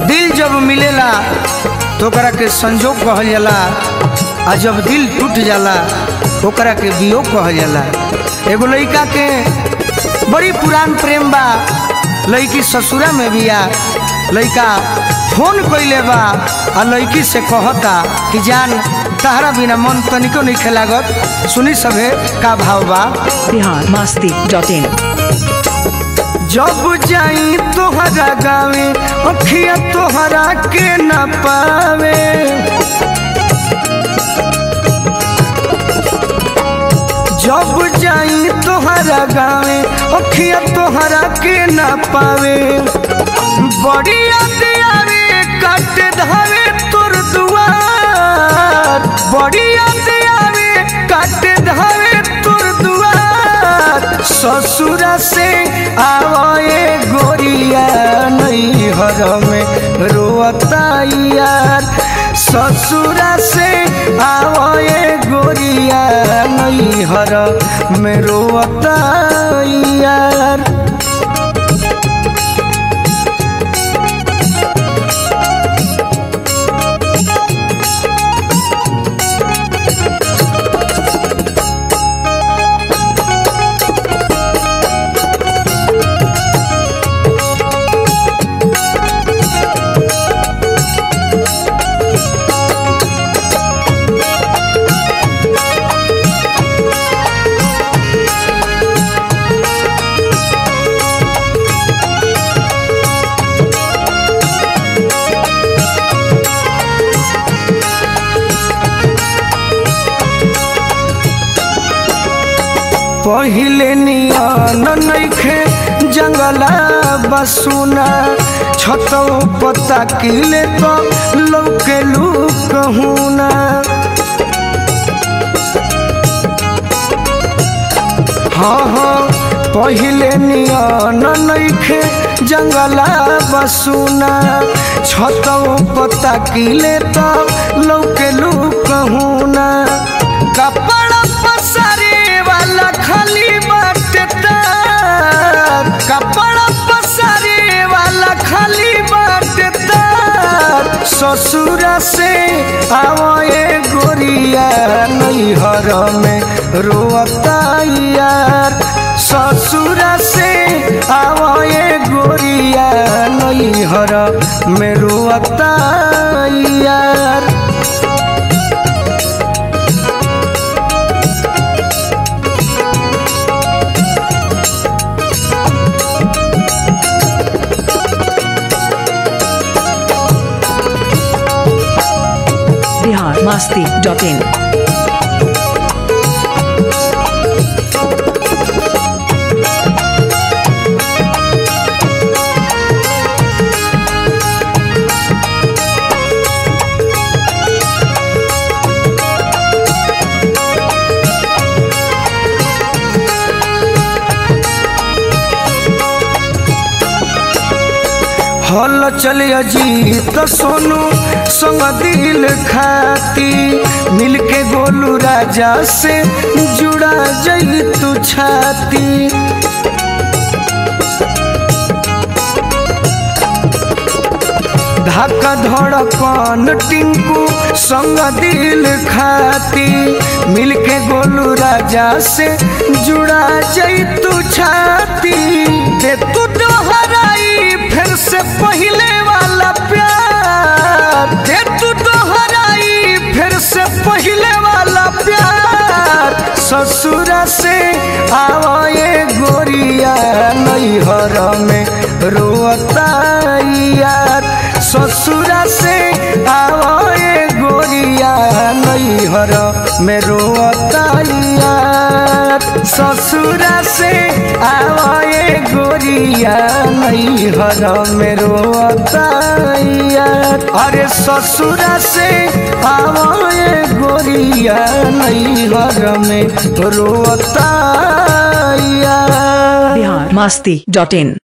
दिल जब मिलेला तो ओकरा के संजोग कहल जाला आ जब दिल टूट जाला ओकरा के वियोग कहल जाला एगो लड़का के बड़ी पुरान प्रेम बा लड़की ससुरा में बिया लड़का फोन कइले बा आ लड़की से कहता कि जान तहरा बिना मन तनिको नहीं खेलागत सुनी सभे का भाव बा बिहार मस्ती डॉट इन जब जाई तोहरा गावे अखिया तोहरा के न पावे जब जाई तोहरा गावे अखिया तोहरा के न पावे बड़ी याद आवे कट धावे तोर दुआर बड़ी याद आवे कट धावे तोर दुआर ससुरा से आवे गोरिया नहीं हर में रोता यार ससुरा से आवे गोरिया नहीं हर में रोता यार पहिले नियन नइखे जंगला बसुना छतौ पता किले तो लौके लूक हुना हाँ हाँ पहिले नियन नइखे जंगला बसुना छतौ पता किले तो लौके लूक हुना कपड़ा पसारे वाला खाली बाटे तार कपड़ा पसारे वाला खाली बाटे तार ससुरा से आवे गोरिया नैहर में रोता यार ससुरा से आवे गोरिया नैहर में रोता यार बिहार मस्ती डॉट इन हल चल अजीत सोनू संग दिल खाती मिलके गोलू राजा से जुड़ा जई तू छाती धक्का धड़कन टिंकू संग दिल खाती मिलके गोलू राजा से जुड़ा जई तू छाती दे तू दोहराई फिर से पहले वाला प्यार दे तू दोहराई फिर से पहले वाला प्यार ससुरा से आवे गोरिया नैहर में रोता यार ससुरा से आवे गोरिया नैहर में रोता यार ससुरा से आवे गोरिया नैहर में रोता यार अरे ससुरा से आवे गोरिया नैहर में रोता यार बिहार मस्ती डॉट इन